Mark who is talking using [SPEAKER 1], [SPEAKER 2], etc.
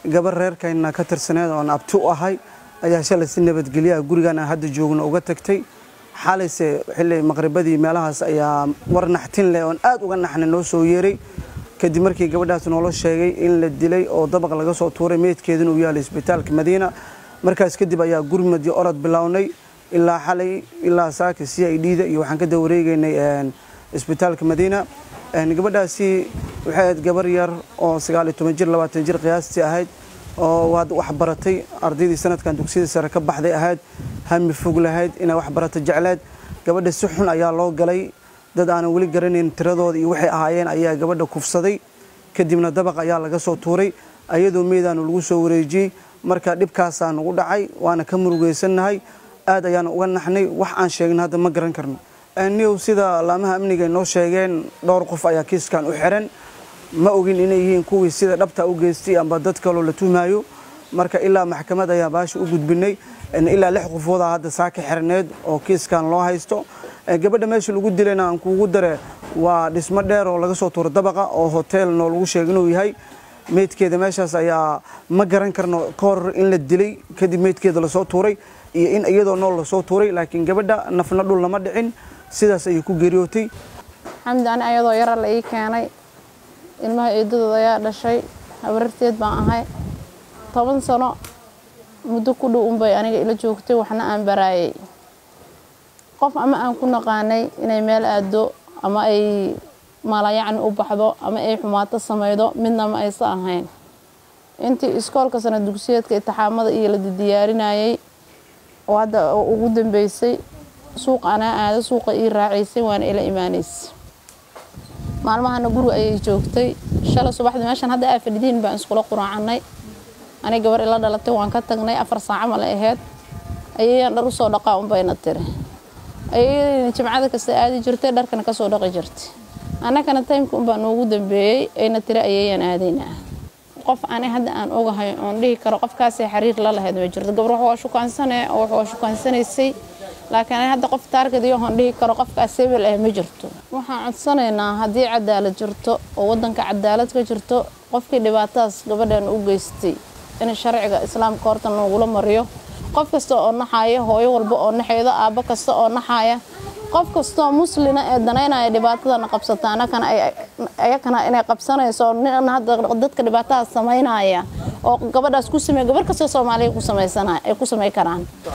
[SPEAKER 1] gabar reerkayna ka tirsaneed oon abti u ahay ayaa shalay si nabadgelyaha gurigan aan hadda joogno uga tagtay xalayse xilli maqribadii meelahaas ayaa war naxtin leh oon aad uga naxnay noo soo yeeray kadib markii gabadhaas noola sheegay in la dilay oo dabaq laga soo tuuray meydkeeduna uu yaalay isbitaalka madiina markaas kadib ayaa gurmad iyo orod bilownay ilaa xalay ilaa saaka c i d da iyo waxaan ka dawareegaynay isbitaalka madiina gabadhaasi waxay ahayd gabar yar oo sagaal iyo toban jir labaatan jir qiyaastii ahayd oo waad wax baratay ardaydii sanadkan dugsiyada sare ka baxday ahayd hami fog lahayd inay wax barato jecleed gabadha si xun ayaa loo galay dad aanan weli garanayn tiradooda iyo waxay ahaayeen ayaa gabadha kufsaday kadibna dabaq ayaa laga soo tuuray ayadoo meedaanu lagu soo wareejiyey marka dhibkaasaa nagu dhacay waana ka murugaysannahay aad ayaana uga naxnay wax aan sheegna hadda ma garan karno niw sida laamaha amniga noo sheegeen dhowr qof ayaa kiiskan u xiran ma ogin inay yihiin kuwii sida dhabta u geystay amba dad kaloo la tuhmaayo marka ilaa maxkamad ayaa baasha u gudbinay ilaa lix qofoodaa hadda saaka xirneed oo kiiskan loo haysto gabadha meesha lagu dilayna aan kuugu dare waa dhismo dheer oo laga soo tuuro dabaqa oo hotel noo lagu sheega inuu yahay meydkeeda meeshaas ayaa ma garan karno ka hor in la dilay kadib meydkeeda lasoo tuuray iyo in iyadoo nool lasoo tuuray laakiin gabadha nafna dhul lama dhicin sidaas ayay ku geeriyootay
[SPEAKER 2] xamdi ani ayadoo yara la ii keenay ilmaha eedadood ayaa dhashay habararteed baan ahay toban sano muddo ku dhow unbay aniga ila joogtay waxna aan baraayay qof ama aan ku naqaanay inay meel aado ama ay maalayacni u baxdo ama ay xumaato samaydo midna ma aysa ahayn intii iskoolka sana dugsiyeedka itixaamada iyo la diyaarinayay oo hadda ugu dambeysay suuq anaa aado suuqa ii raacaysay waana ila imaanaysay maalmahana guriga ayay joogtay shalay subaxdii meeshan hadda aa fadhidiin baan iskula quraacannay ani gabar ila dhalatay waan ka tagnay afar saaco male ahayd ayayaan dhar usoo dhaqaa unbayna tiri ayayna jimcada kasta aadi jirtay dharkana kasoo dhaqi jirtay annagana taymka unbaa noogu dambeeyey ayna tiri ayayaan aadaynaa qof ani hadda aan ogahay oon dhihi karo qofkaasay xiriir la lahayd ma jirto gabar wax waa shukaansane oo wax waa shukaansanaysay laakiin ani hadda qof taargadiyo oon dhihi karo qofkaas hebel ah ma jirto waxaan codsanaynaa haddii cadaalad jirto oo waddanka cadaalad ka jirto qofkii dhibaatadaas gabadhan u geystay in sharciga islaamka horta noogula mariyo qof kasta oo naxaya hooyo walba oo naxaydo aabbo kasta oo naxaya qof kastoo muslina ee danaynaya dhibaatadana qabsata ayakana inay qabsanayso nin hadda dadka dhibaatadaas samaynaya oo gabadhaas ku sameey gabar kastoo soomaaliya ku samaysanaya ay ku samay karaan